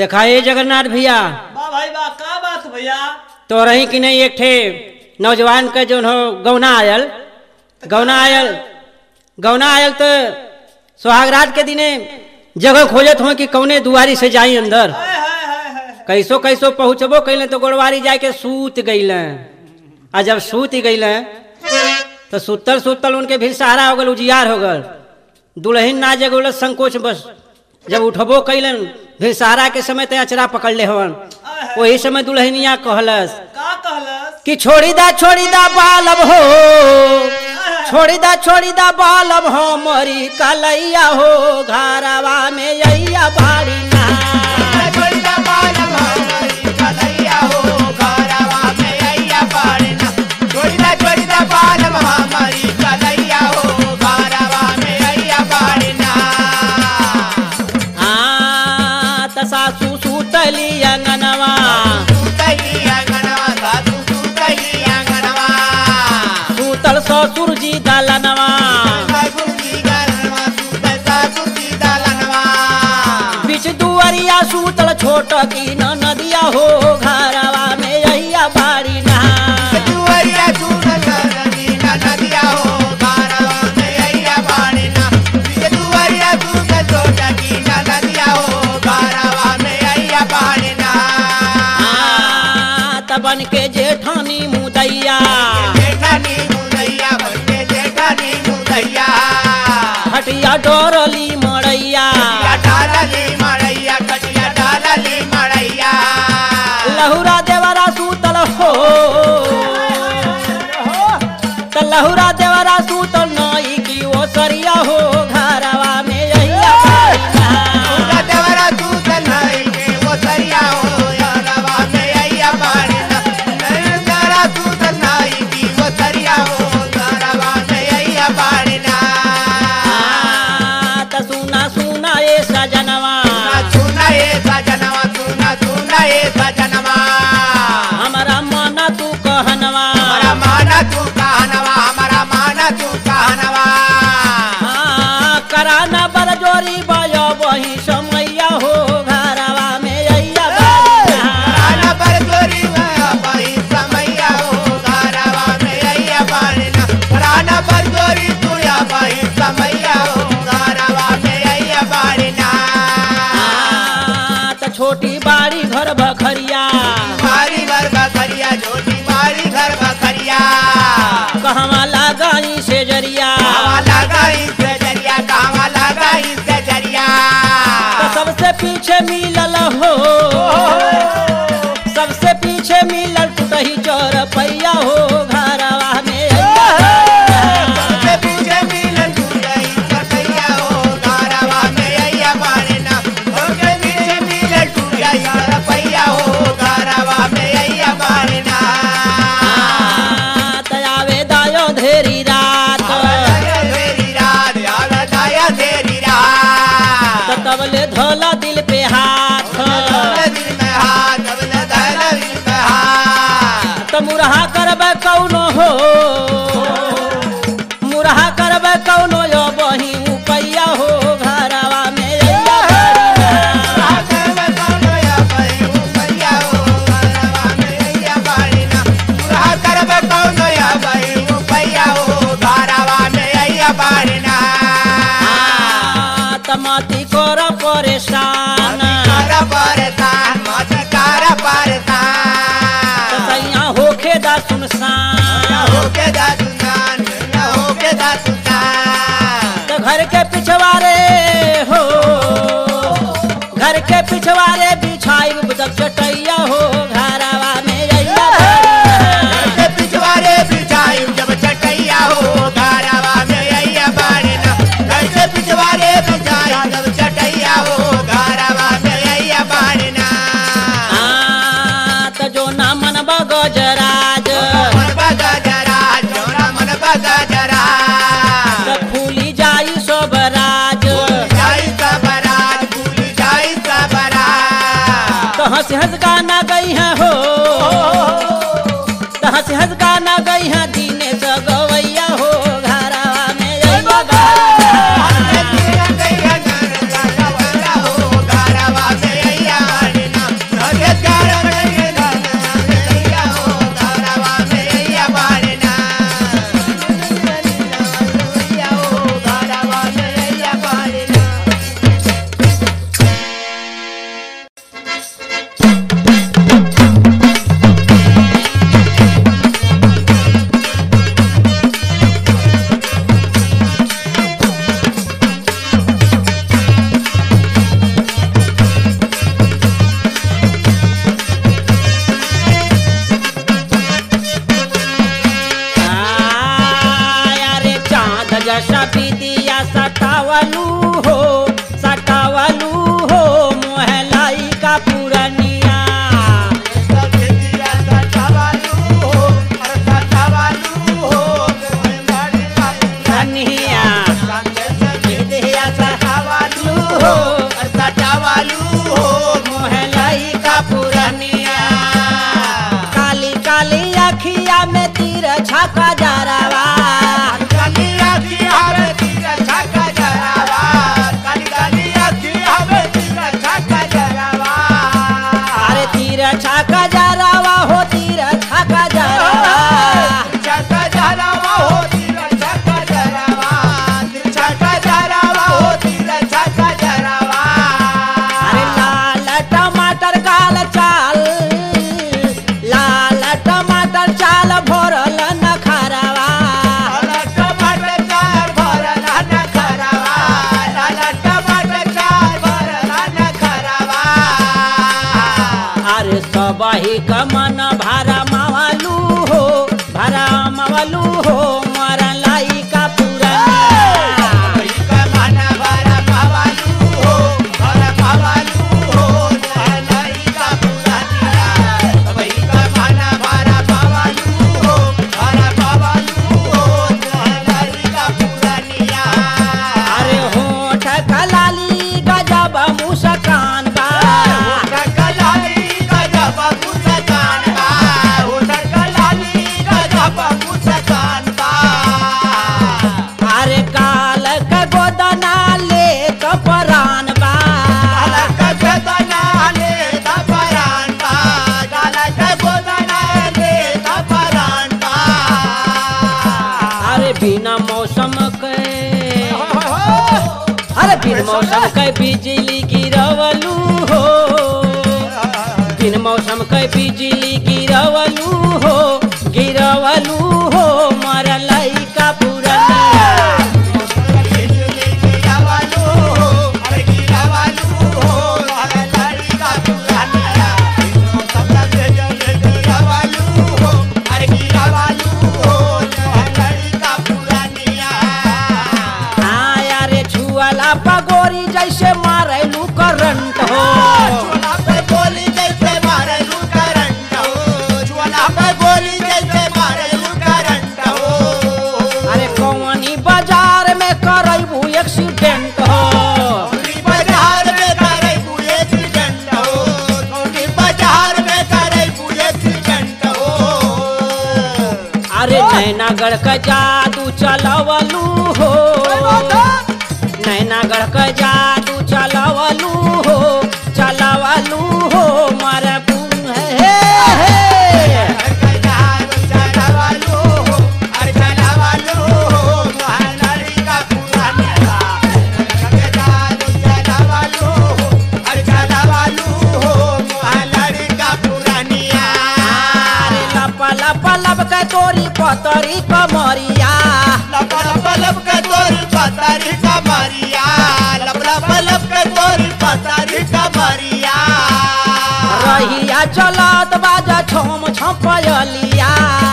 देखा ये जगन्नाथ भैया वाह भाई वाह का बात भैया तो रही कि नहीं एक ठे नौजवान के जो हो गौना आयल गौना आयल गौना आयल तो सुहागरात के दिने जगह खोजत हो कि कौने दुआरी से जाई अंदर हाय हाय हाय हाय कैसो कैसो पहुँचबो कैले तो गोड़वारी जाए के सूत गईल आ जब सूत गईल तो सुतल सुतल उनके भी सहारा हो गल उजियार हो गल दुल्हन ना जगोल संकोच बस जब उठबो कैलन फिर सहारा के समय ते अचरा पकड़ ले हवन वही समय दुल्हनिया कहलस का कहलस कि छोड़ी दा छोड़ी दा बालब हो छोड़ी दा छोड़ी दा बालब हो मरी कलैया हो घरवा में अइया बाड़ी ना आ त सासू सुतली अंगनवा सुतल ससुर जी दलनवा बीच दुआरिया सुतल छोट की न नदिया हो घरवा में अइया बाड़ी ना आ त बन के जेठानी मुदैया हटिया डोरली मड़ैया लहुरा देवरा सुतल हो त लहुरा देवरा सुतल नई की ओ सरिया हो घरवा में अइया बाड़ी ना। आ, त सुना सुना ए सजनवा हमारा मन तू कहनवा हाँ, कराना बरजोरी बयो वही समैया हो घरवा में अइया बाड़ी ना। आ, त छोटी बाड़ी घर बखरिया मारी घर बखरिया छोटी मारी घर बखरिया कहवा लगाई से जरिया कावा लगा इससे जरिया कावा लगा इससे जरिया त सबसे पीछे मिलल हो सबसे पीछे मिलल टूटही चोर पैया हो घरवा में अइया सबसे पीछे मिलन तू गई कटैया हो गारवा में अइया बारना सबसे पीछे मिलन तू गई रपैया हो गारवा में अइया बारना आ, त आवे दायो धेरी रात आया तेरी रात आया दाया तेरी रात त तबले धोला दिल पे हाथ दौलत दिल में हाथ दौलत दौलत दिल में हाथ त मुरहा करबे कौनो हो मुरहा करबे कौनो यो बही उपैया हो घरवा में अइया बाड़ी ना। आ, त मती कर परेशान त सैया होखे दा सुनसान त घर के पिछवारे हो घर के पिछवारे बिछाई जब चटैया हो घरवा में अइया बाड़ी ना। आ, त जो ना मनबा गजराज त फूली जाई सब राज तो हंस हंस गाना गई है हो तो हंस हंस गाना गई है दीने से गवैया हो घरवा में अइया बाड़ी ना। जसा विदिया सटावलू हो सटावलू हो मोहलाई का पुरनिया पुरनिया विदिया सटावलू हो मोहलाई का पुरनिया काली काली अखिया में तीर छका जरावा अरे तीर छका जरावा हो तीर छका जरावा अरे लाल टमाटर काल चाल लाल टमाटर चाल भरल नखरवा अरे सबही कमन भारा मावलू हो भारा मावलू हो मरलाई का पुरनिया अरे होठ कलाली गजब मुस्कान बा अरे काल के गोदना ले कपरान बा अरे बिना मौसम के अरे बिन मौसम के बिजली गिरवलू हो बिन मौसम के बिजली गिरवलू हो गिरवलू हो मरलाई का पुरनिया आया रे छुअला पगोरी जैसे मारेलू करंट हो अरे कौनी बाजार में करबू एक्सीडेंट हो बाजार में करे बुए एक्सीडेंट हो कौनी बाजार में करे बुए एक्सीडेंट हो अरे नैनागढ़ का जादू चलवलू हो नैनागढ़ का जादू चलवलू हो चलवलू हो मर हे हे अरे लप लप लब के तोरी पतरी कमरिया रहिया चलत बाजा छम छपयलिया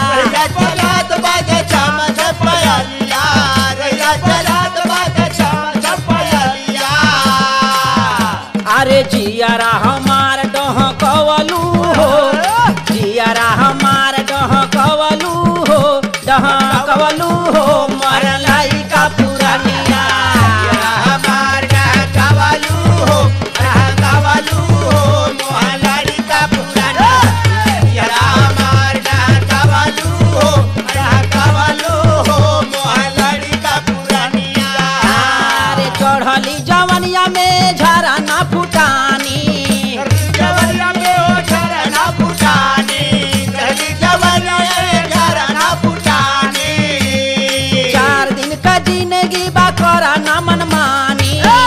अरे जियारा हमार डह कवलू हो जियारा हमार डह कवलू हो डह कवलू हो मरलाई का पुरनिया अरे चढ़ली जवनिया में झरा ना फुटानी जवनिया में हो झरना फुटानी चली जवनिया में झरना फुटानी चार दिन का जिंदगी बा करा ना मनमानी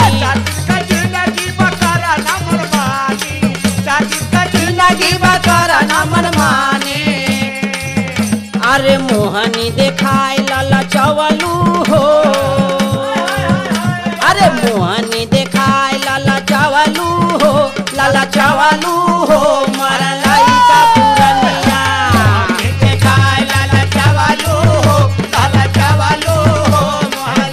जिंदगी बा करा ना मनमानी अरे मोहनी देखाय लाला चवलू हो अरे मोहनी देखाय लाला चवलू हो लाला चवलू हो मरलाई का पुरनिया लाला चावालो हो लाला चावालो हो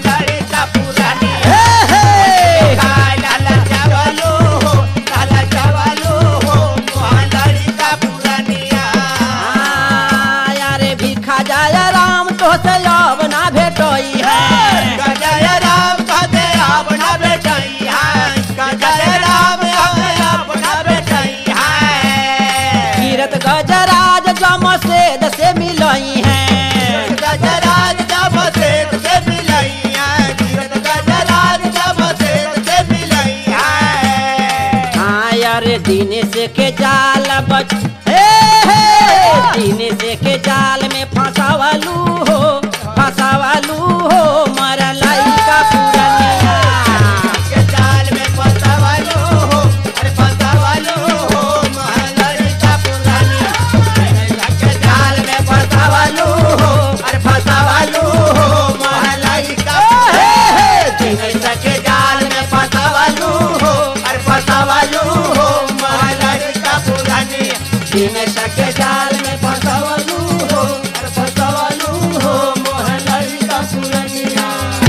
दिन से के जाल बच हे हे दिन से के जाल में फंसावलू हो फंसावलू हो मरा लइका पुरनिया के जाल में फंसावलो हो अरे फंसावलो हो महलरिका पुरानी के जाल में फंसावलो हो अरे फंसावलो हो महलरिका जिन के जाल में फंसावलो हो अरे फंसावलो हो महलरिका पुरानी जिन के जाल में फंसावलो हो अरे फंसावलो हो महलरिका पुरानिया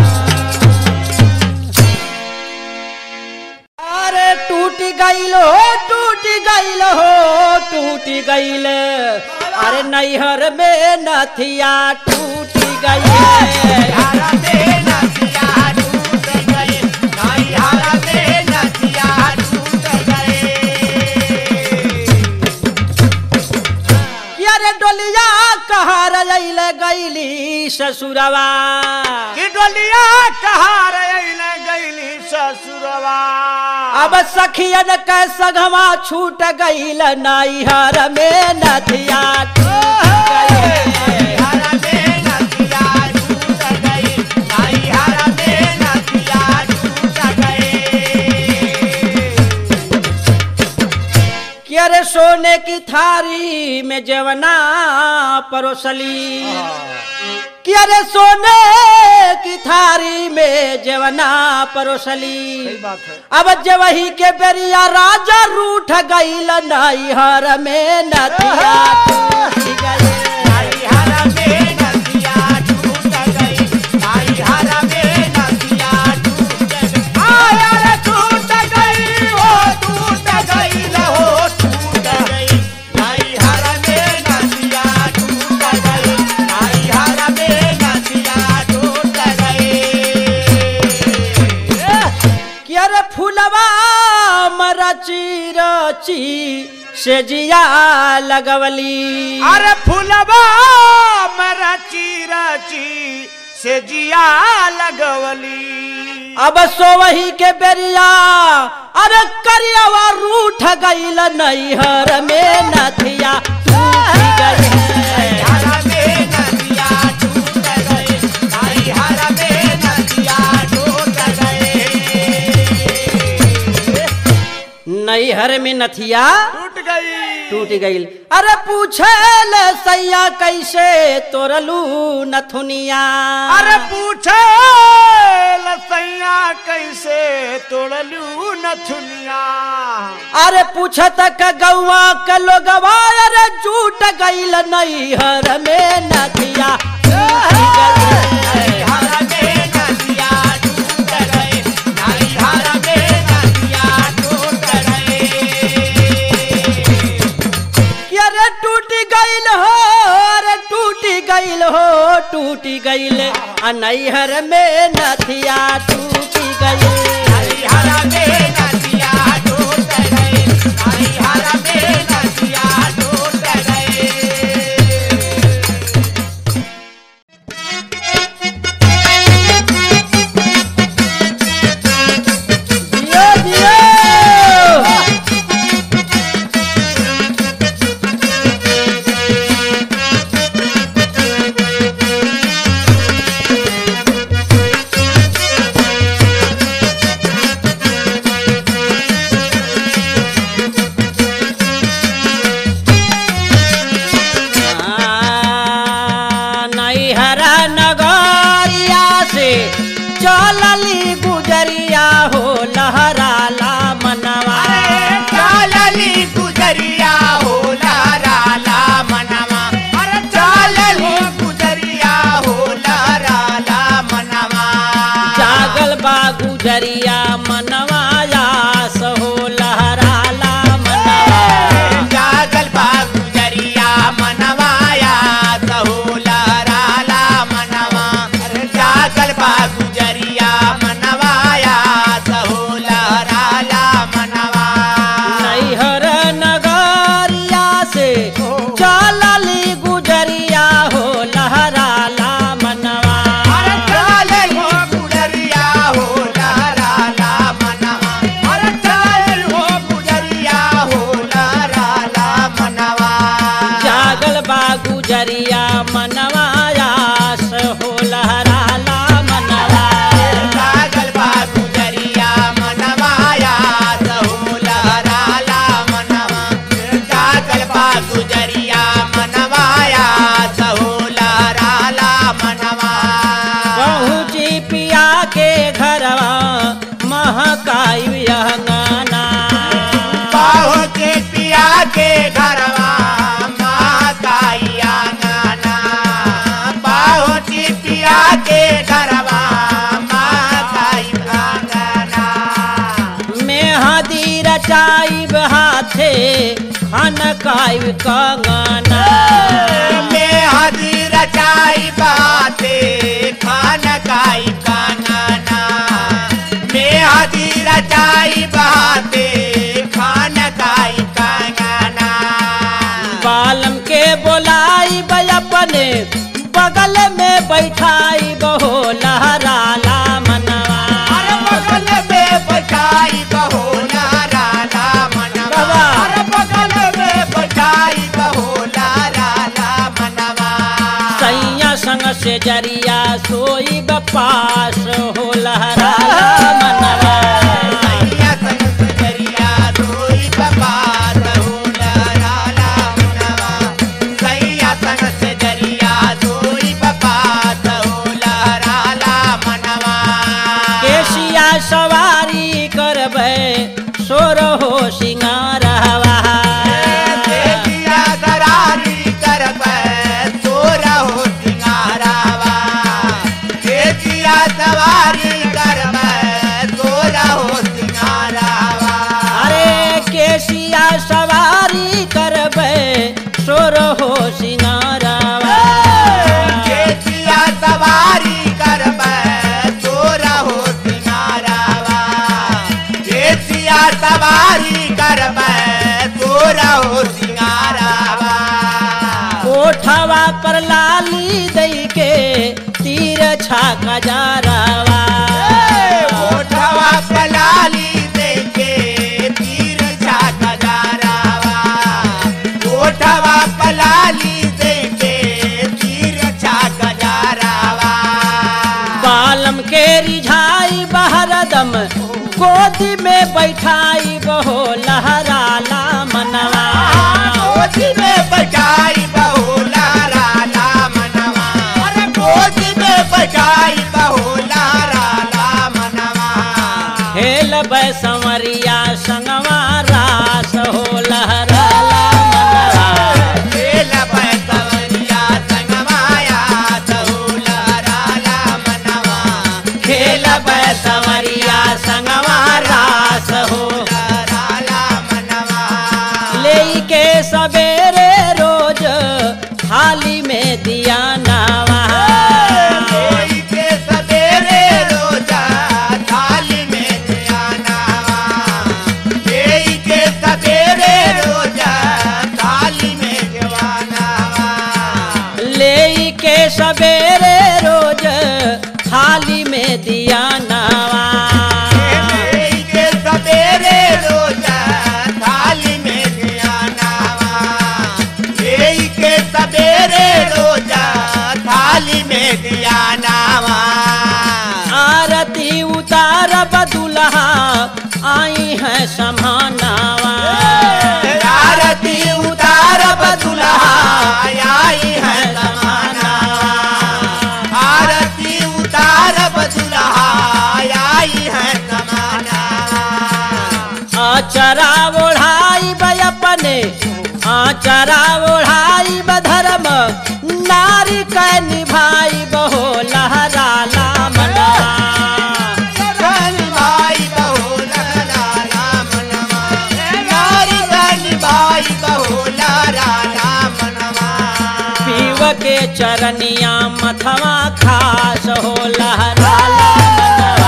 अरे टूट गईल हो टूट गईल हो टूट गईल अरे नैहर में नथिया टूट गईल हारा में नदिया टूट गए नाई हारा में नदिया टूट गए कि अरे डोलिया कहाँ रैल गईली ससुरवा कि डोलिया कहाँ रैल गईली ससुरवा अब सखियन के सगवा छूट गईल नैहर में नथिया टूट गईल हारा में नदिया टूट गए नाई हारा में नदिया टूट गए कि अरे सोने की थारी में जवना परोसली कि अरे सोने की थारी में जवना परोसली अब जवही के बेरिया राजा रूठ गईल नैहर में नदिया टूट गईल। नाई हारा में नदिया टूट गई नाई हारा में नदिया टूट गई आया रे टूट गई हो टूट गई न हो टूट गई नाई हारा में नदिया टूट गई नाई हारा में नदिया टूट गई कि अरे फूलवा मरची रची से जिया लगवली अरे फुलवा मरची रची से जिया लगवली अब सोवही के बेरिया अरे करियावा रूठ गईल नैहर में नथिया टूट गईल। हरा में नदिया टूट गए नाई हरा में नदिया टूट गए नैहर में नथिया टूट गई टूट गईल अरे पूछे ले सैया कैसे तोरलू नथुनिया अरे पूछे लसैया कैसे तोड़लू नथुनिया अरे पूछत का गौवा के लोगवा अरे झूठ गईल नैहर में नथिया टूट गईल। हरा में नदिया टूट गए नाई हरा में नदिया टूट गए कि अरे टूट गईल हो अरे टूट गईल हो टूट गईल आ नैहर में नथिया टूट गईल हरा में नदिया टूट गए नाई हरा में नदिया टूट गए जियो जियो नैहरा नगरिया से चलली गुजरिया हो लहराला मनवा चालली गुजरिया हो लारा ला मनवा अरे चालली गुजरिया हो लारा ला मनवा जागल बा गुजरिया मनवा यास हो लहराला मनवा जागल बा गुजरिया मनवाया सहो लारा ला मनवा अरे जागल बा गुजरिया मनवाया सहो लारा मनवा पहुँची पिया के घरवा महकाई अंगना पहुँचे पिया के घरवा महाकाइया नाना पहुँची पिया के घरवा महाकाई भांगना मेहदी रचाई हाथे खनकाई कंगना में हदी रचाई बाते खान काई कानना में हदी रचाई बाते खान काई कानना बालम के बोलाई अपने बगल में बैठाई बहो लहराला मनवा अरे बगल में बचाई बहो नाराला मनवा बाबा। अरे बगल में बचाई बहो नाराला मनवा सैया संग से जरिया सोई बपास हो लहराला मनवा सैया संग सुजरिया रोई बपात हो लहराला मनवा सैया संग सुजरिया रोई बपात हो लहराला मनवा केसिया सवारी करबै सोर हो सिंगारवा देविया दरारी करबै तोरा हो सिंगारावा देविया सवारी करबै तोरा हो सिंगारावा अरे केसिया सवारी करबै सोर हो सिंगारवा केसिया सवारी करबै तोरा हो सिंगारावा केसिया सवारी करबै तोरा हो सिंगारावा कोठवा पर लाली दई के तीर छाका जारवा ओठवा पलाली देके तीर झाका जारावा ओठवा पलाली देके तीर झाका जारावा बालम के रिझाई बहरदम गोदी में बैठाई बहो लहराला मनवा गोदी में बजाई बहुला राला मनवा अरे गोदी में बजाई बहुला राला मनवा हेल संवरिया संगवा रास हो लहराला मनवा खेल पैसवरिया संगमाया बहुला राला मनवा खेल संवरिया संगवा रास हो राला मनवा ले के सवेरे रोज थाली में दिया नावा कोई के सवेरे रोजा थाली में ध्यानावा कोई के सवेरे रोजा थाली में जवानावा ले के सवेरे रोज थाली में दिया नावा कोई के सवेरे रोजा थाली में ध्यानावा कोई के सवेरे रोजा थाली में ध्यानावा आरती उतार बदुल्हा आई है समानावा आरती उतार बदुल्हा आई है समाना आरती उतार बदुल्हा आई है समाना आचरा ओढ़ाई ब अपने आचरा ओढ़ाई ब धर्म नारी कै निभाई बहो लहराला मनवा धन भाई बहुला लाला मनवा नारी धन भाई बहुला लाला मनवा पीव के चरनिया मथवा खास हो लहराला मनवा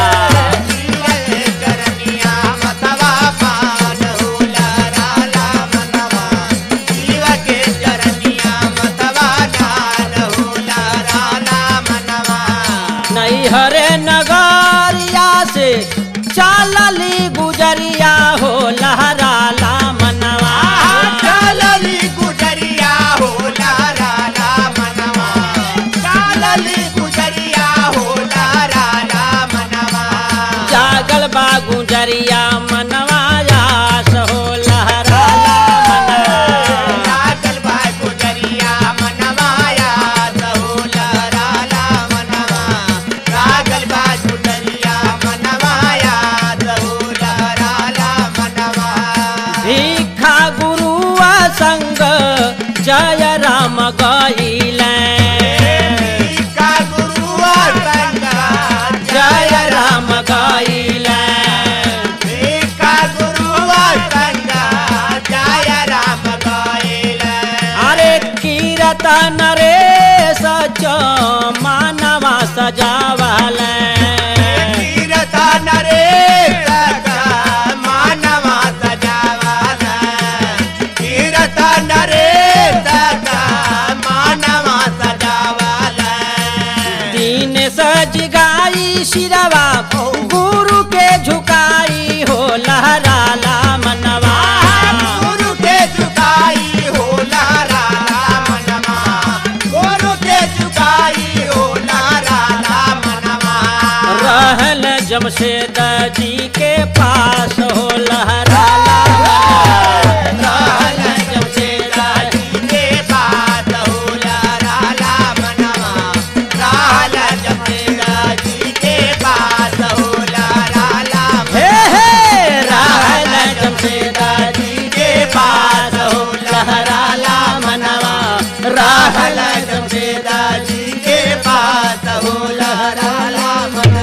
करनिया मतवा पान होला राला मनवा जीव के चरनिया मतवा दान होला राला मनवा नैहरे नगरिया से चालली गुजरिया हो लहराला मनवा चालली गुजरिया होला राला मनवा चालली गुजरिया होला राला मनवा जागल बा गुजरिया मनवा यास हो लहराला मनवा लागल भाई गुजरिया मनवाया सहोला राला गईले का गुरुआ संगा जय राम गईले का गुरुआ संगा जय राम गाइला अरे कीरतन रे सच मानवा सजावले कीरता नरे सगा मानवा सजावाला कीरता नरे सगा मानवा सजावाला दीन सज गाई शिरवा गुरु के झुकाई हो लहराला मनवा गुरु के झुकाई हो नारा मनवा गुरु के झुकाई हो नारा मनवा रहल जमशेद जी के पास हो लहराला रहल जमशेद जी के बात हो नारा मनवा रहल जमशेद जी के बात हो नारा हे हे रहल जमशेद जी के पास हो लहराला मनवा रहल जमशेद जी के पास हो लहराला मनवा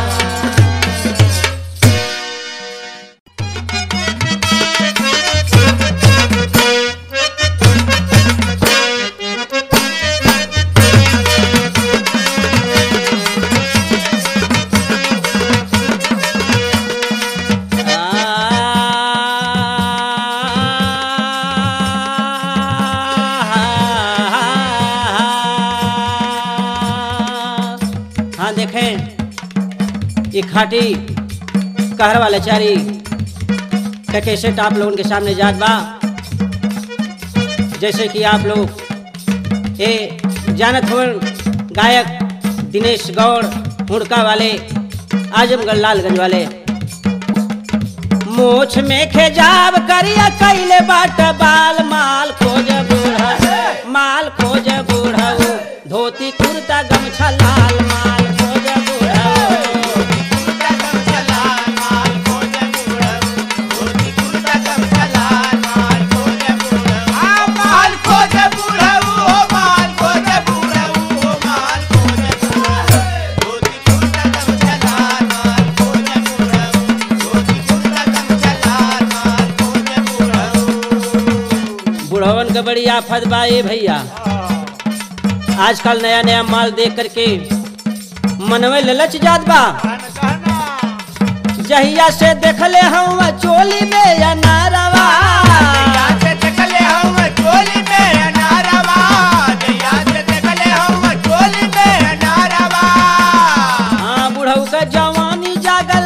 हाँ देखें ये खाटी कहर वाले चारी का कैसेट आप लोगों के सामने जात बा जैसे कि आप लोग ये जानत हो गायक दिनेश गौड़ हुड़का वाले आजमगढ़ लालगंज वाले मोछ में खेजाब करिया कैले बाट बाल माल खोज बूढ़ा माल खोज बूढ़ा धोती कुर्ता गमछा लाल माल खोज बूढ़ा माल खोज बुढ़ऊ हो माल खोज बुढ़ऊ हो माल खोज बुढ़ऊ धोती कुर्ता गमछा माल खोज बुढ़ऊ धोती कुर्ता गमछा माल खोज बुढ़ऊ बुढ़वन के बड़ी आफत बा ए भैया आजकल नया नया माल देख करके मनवे ललच जात बा जहिया से देखले हम चोली में या नारवा से देखले हम चोली में अनारवा जया से देखले हम चोली में अनारवा हाँ बुढ़ऊ का जवानी जागल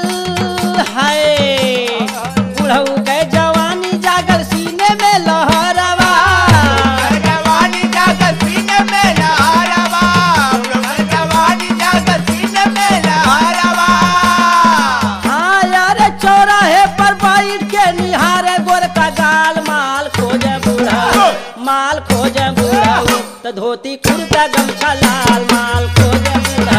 है बुढ़ऊ के जवानी जागल सीने में लहरवा जवानी जागत सीने में लहरवा जवानी जागत सीने में लहरवा हाँ यार चौराहे पर बैठ के निहारे गोर का गाल माल खोजे बूढ़ा माल खोजे बूढ़ा तो धोती कुर्ता गमछा लाल माल खोजे बूढ़ा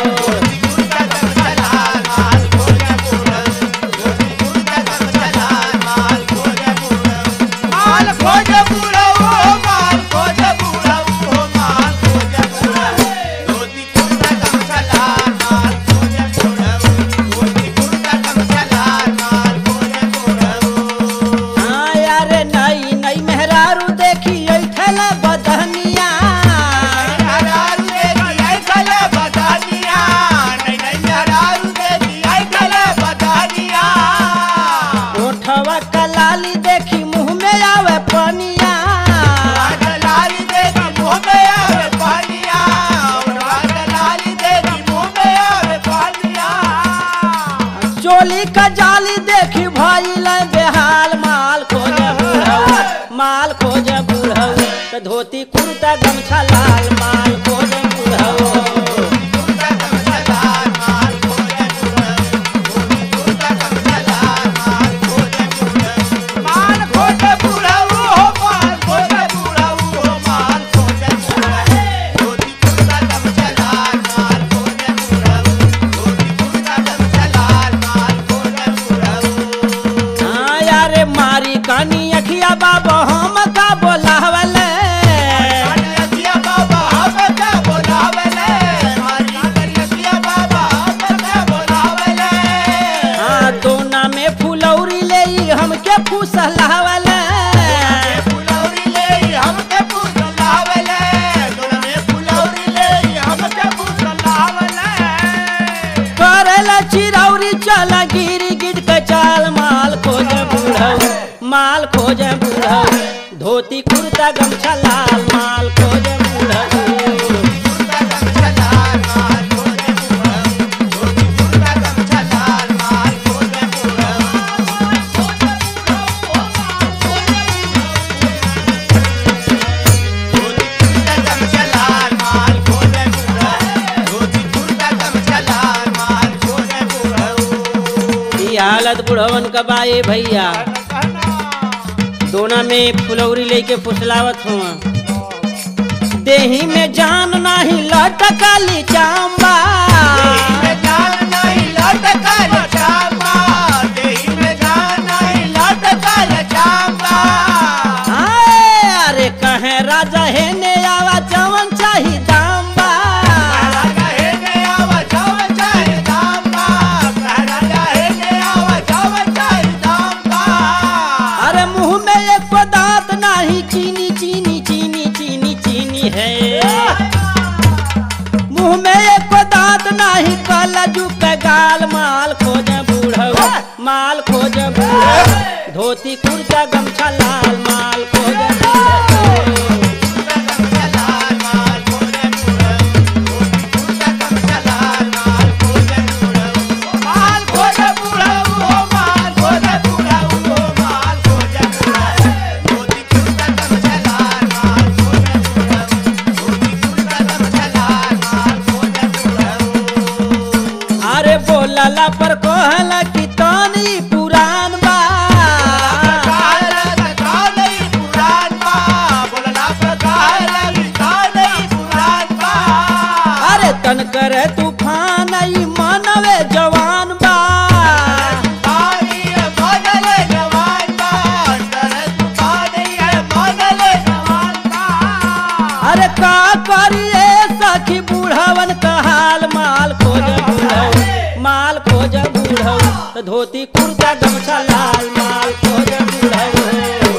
माल खोज बुढ़ऊ हो माल खोज बुढ़ऊ हो माल खोज बुढ़ऊ धोती कुर्ता गमछा लाल माल खोज बुढ़ऊ धोती कुर्ता गमछा लाल माल खोज बुढ़ऊ हाँ यार नई नई मेहरारू देखी ऐठल बदहनिया हरारू देखी आई गले बदानिया नहीं नहीं हरारू देखी आई गले बदानिया ओठवा कलाली देखी मुंह में आवे पनिया लाली देखी मुँह में आवे पानिया लाली देखी मुँह में आवे पानिया चोली का जाली देखी भइल बेहाल माल खोजे बूढ़ऊ माल खोजे बूढ़ऊ तो धोती कुर्ता गमछा लाल माल खोजे बूढ़ऊ कुर्ता गमछा लाल माल खोजे बुढ़ऊ कुर्ता गमछा लाल माल खोजे बुढ़ऊ माल खोजे बुढ़ऊ हो माल खोजे बुढ़ऊ हो माल खोजे बुढ़ऊ धोती कुर्ता गमछा लाल माल खोजे बुढ़ऊ धोती कुर्ता गमछा लाल माल खोजे बुढ़ऊ हाँ यार मारी कानी अखिया बाबा हम का बोलावले बूढ़ऊ माल खोज बूढ़ऊ धोती कुर्ता गमछा लाल माल खोज बूढ़ऊ ई हालत बुढ़वन का बाए भैया दोना में फुलौरी लेके फुसलावत हुआ देही में जान नाही लटकाली चांबा आए, अरे कहे राजा है ने आवा जवन चाही दाम्बा अरे मुंह में एक दांत नाही चीनी चीनी चीनी चीनी चीनी है मुंह में एक दांत नाही कलजू के गाल माल खोज बूढ़ऊ माल खोज बूढ़ऊ धोती कुर्ता गमछा लाल माल खोज बूढ़ऊ अरे बोलला पर कहला कि तनी पुरान बा अरे तन करे तूफान ई मनवे जवान बा अरे का करिए सखी बूढ़वन का हाल माल खोज बूढ़ऊ माल खोज बूढ़ऊ तो धोती कुर्ता गमछा लाल माल खोज बूढ़ऊ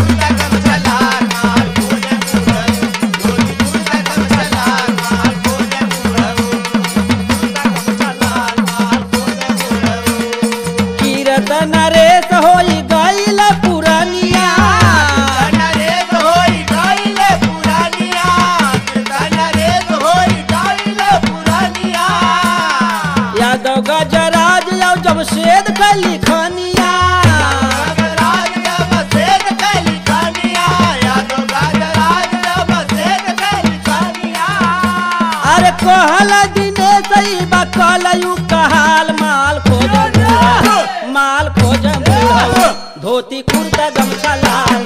कीरतन रेस होई गईल पुरनिया यादव गजराज यौ जब शेद कली खनिया अरे कहल दिने सही बकलयू कहाल माल खोज बूढ़ऊ, माल खोज बूढ़ऊ, धोती कुर्ता गमछा लाल